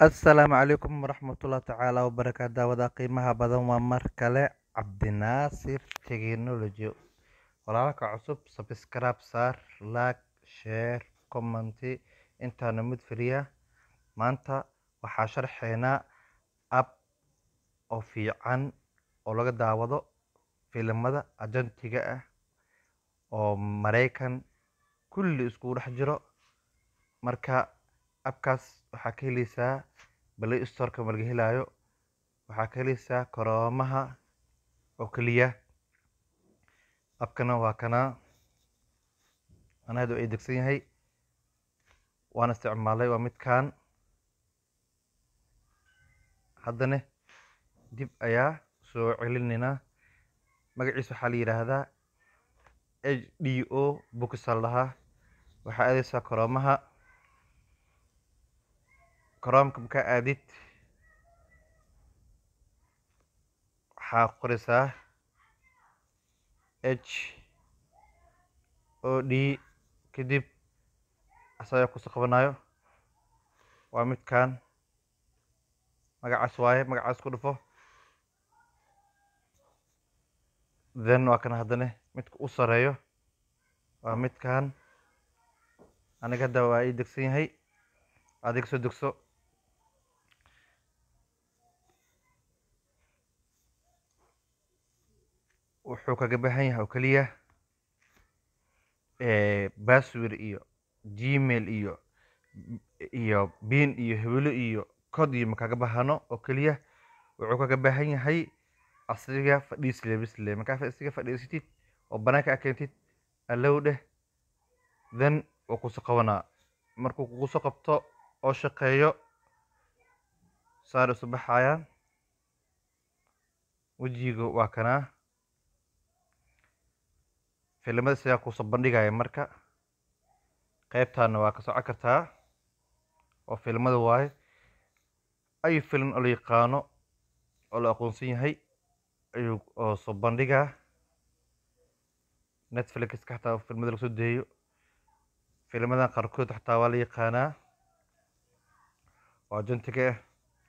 Asalaamu calaykum waraxmatullaahi tacaala wabarakaatu daawada qiimaha badan waa mar kale cabdinaasir technology walaalka cusub subscribe saar like share comment intaana mid firiya maanta waxaa sharxeynaa app oo fiican oo laga daawado filimada ajantiga ah oo mareykan kulli iskugu dhex jiro marka appkaas waxaa ka heleysaa play storeka ma laga helaayo waxaa ka heleysaa koroomaha oo keliya appkana waa kana ana hadda ay degsan yahay waan isticmaalay waa midkan haddana dib ayaa soo celineynaa magaciisa waxaa la yidhaahdaa h d o books aa la dhahaa waxaa aadeysaa koroomaha koroomka markaa aadid waxaa qoreysaa h o d kadib asaga kusoo qabanayo waa midkan magacaas waaye magacaas ku dhufo then waa kana haddana midka u sareeyo waa midkan aniga hadda waa ii degsan yahay adiga soo degso wuxuu kaga baahan yahay oo keliya password iyo gmail iyo iyo bin iyo hebelo iyo cod iyo makaga bahano oo keliya wuxuu kaga baahan yahay asiga fadhiisle bisle markaa asiga fadhiisatid oo banaanka a keentid allow dheh then wuu kusoo qabanaa markuu kugu soo qabto oo shaqeeyo saar isu baxayaan wejiga waa kanaa filimada sidaa kusoo bandhigaya marka qeybtaana waa ka soco kartaa oo filimada waaye ay filim oo la yaqaano oo la aqoonsan yahay ayuu oo soo bandhigaa netflixka xataa filimada laga soo deeyo filmadan qaarkood xataa waa la yaqaanaa oo ajantiga ah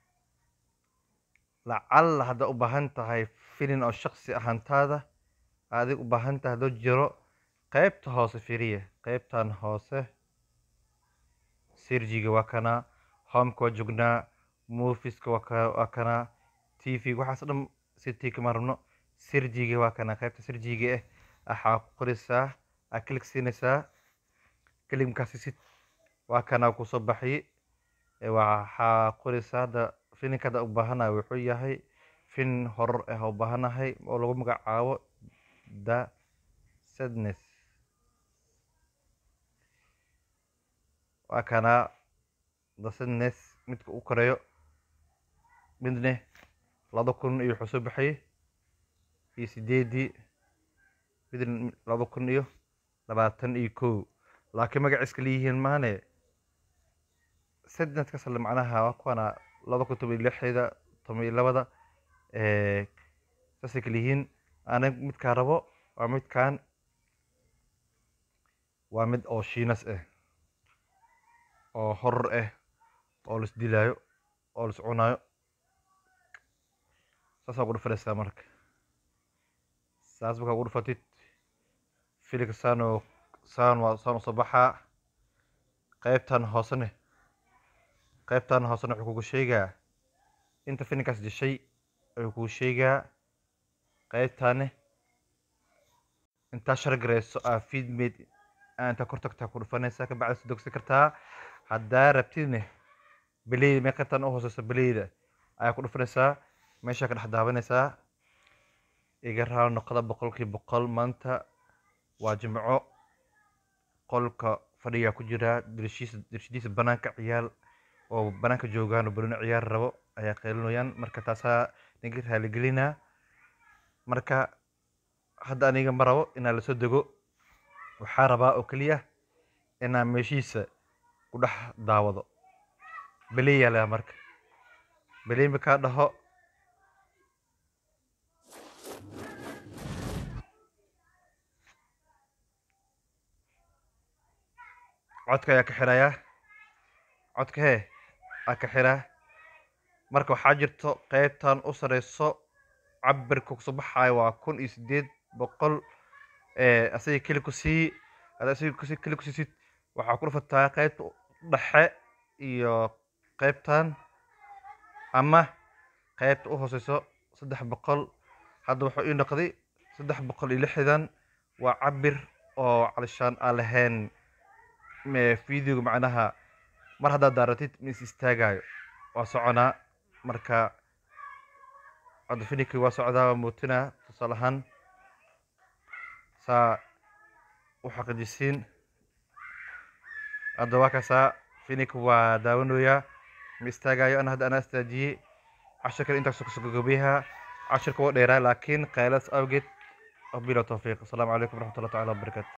lacalla haddaa u baahan tahay filin oo shaksi ahaantaada adig u baahan tahay haddoo jiro qeybta hoose firiya qeybtan hoose sirjiga waa kanaa homeka waa joognaa moviska waa waa kanaa t v waxaas dhan sitii kama rabno sirjiga waa kanaa qeybta sirjiga ah waxaa ku qoreysaa aa kilik siinaysaa kelimkaasi si waa kanaa kusoo baxiyey waxaa qoreysaa hadda filinka hadda u baahanahay wuxuu yahay fin horor ah u baahanahay oo lagu magacaabo the sadness waa kanaa the sadness midka u koreeyo midne laba kun iyo wuxuu soo baxayey iyo sideedii midna laba kun iyo labaatan iyo kow laakiin magaciiska leeyihiin maane sadness kasale macnaha waa kuwana laba kun toban iyo lixda toban iyo labada saasay kala yihiin ana midkaa rabo waa midkan waa mid oo shiinas ah oo horor ah oo lais dilaayo oo lais cunaayo saasaa ugu dhufanaysaa marka saas markaa ugu dhufatid filika saanoo saan waa saan usoo baxaa qeybtan hoosene qeybtan hoosene wuxuu kugu sheegaa inta filinkaas dishay ayuu kugu sheegaa qeybtane intaa shargareyso aa feedmade aa intaa kor tagtaa ku dhufanaysaa kabacdi soo dogsan kartaa haddaa rabtidne beleyda mee qeybtan u hooseyso beleyda ayaa ku dhufanaysaa meeshaa ka dhex daawanaysaa iga raal noqda boqolkii boqol maanta waa jimco qolka fadhigaa ku jira dirshiisa dirshadiisa banaanka ciyaal oo banaanka joogaan oo balona ciyaar rabo ayaa qeylinayaan marka taasaa ninka raaligelinaa marka hadda aniga ma rabo inaa lasoo dego waxaa rabaa oo keliya inaa meeshiisa ku dhex daawado beleyaa leha marka beley makaa dhaho codka ayaa ka xirayaa codka hee aa ka xiraa marka waxaa jirto qeybtan u sareyso cabirka kusoo baxaayo waa kun iyo sideed boqol ee asaga keli ku sii hada asaga kusi keli kusiisid waxaa ku dhufataa qeybta dhexe iyo qeybtan ama qeybta u hooseyso saddex boqol hadda wuxuu ii noqday saddex boqol iyo lixdan waa cabir oo calishaan aan lahayn me- videoga macnaha mar haddaad daaratid ma is istaagayo waa soconaa marka hadda finikii waa socdaa waa muutinaa tusaale ahaan saa u xaqiijisiin hadda waa kaasaa finik waa daawanayaa ma istaagayo ana hadda anaa istaajiyey cashirkan intaas kusoo gagabiyaha cashirka waa dheeraa laakiin qaylas awgeed وبلا توفيق السلام عليكم ورحمة الله تعالى وبركاته